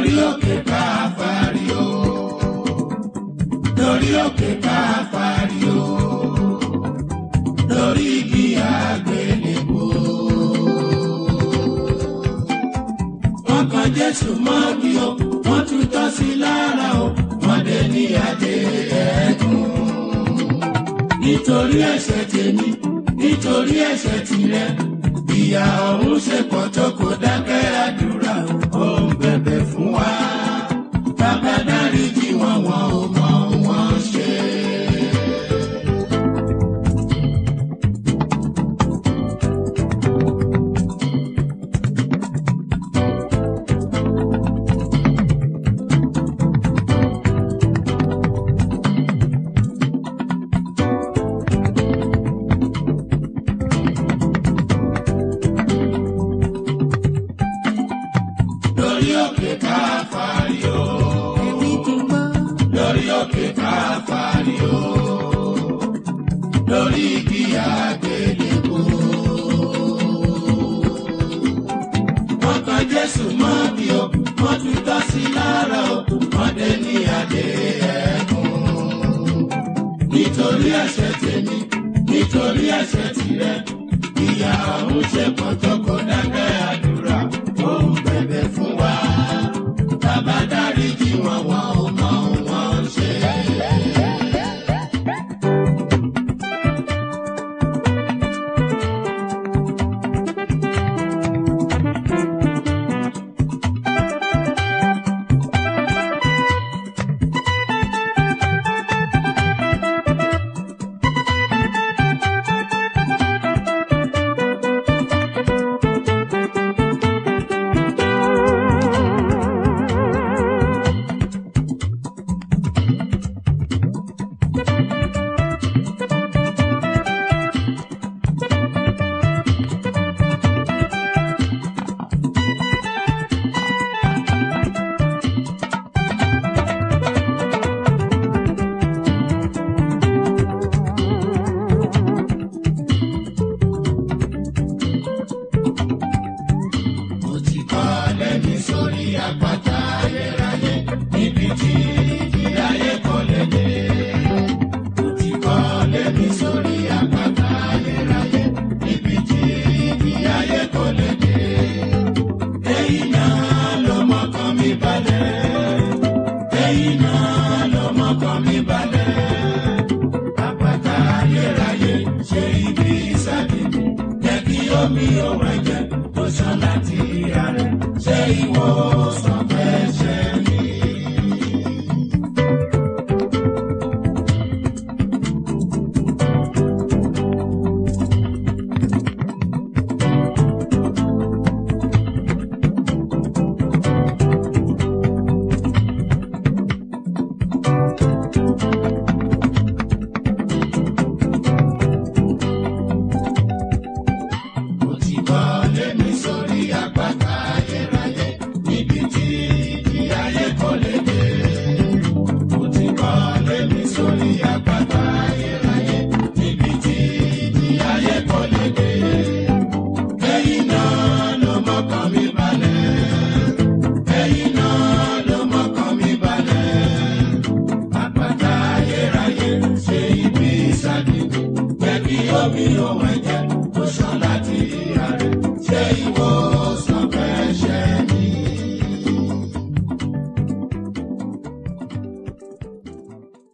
lórí òkè káfárí o lórí òkè káfárí o lórí igi àgbélébùú. wọ́n kan jésù mọ́gi o wọ́n tún tọ́ sí lára o wọ́n dé ní adé ẹ̀gún. nítorí ẹ̀ṣẹ̀ tèmi nítorí ẹ̀ṣẹ̀ tìrẹ ìyà ọ̀run ṣe pọ̀ tó kò dákẹ́ àdúrà ó ń bẹ̀bẹ̀ fún wa. bàbá dáríjì wọn wọn ò mọ ohun wọn ṣe. lórí òkè káfárí o Èmi ti gbọ́. lórí òkè káfárí o lórí igi àgbélébùú. wọ́n kan jésù mọ́ bí o wọ́n tún tọ́ sí lára o wọ́n dé ní adé ẹ̀gún. nítorí ẹ̀ṣẹ̀ tèmi nítorí ẹ̀ṣẹ̀ tìrẹ ìyà ọ̀run ṣe pọ̀ tó kò dákẹ́ àdúrà ó ń bẹ̀bẹ̀ fún wa bàbá dáríjì wọn wọn ò mọ ohun wọn ń ṣe. mo ti kọ́ lẹ́mi sórí àpáta ayérayé níbi tí ìjì ayé kò lè dé. mo ti kọ́ lẹ́mi sórí àpáta ayérayé níbi tí ìjì ayé kò lè dé. èyí náà ló mọ́kàn mi balẹ̀. èyí náà ló mọ́kàn mi balẹ̀. àpáta ayérayé ṣe ibi ìsàdé mi jẹ́ kí omi òun ẹ̀jẹ̀ tó ṣàn láti ìhà rẹ̀ ṣe ìwòsàn fẹ́.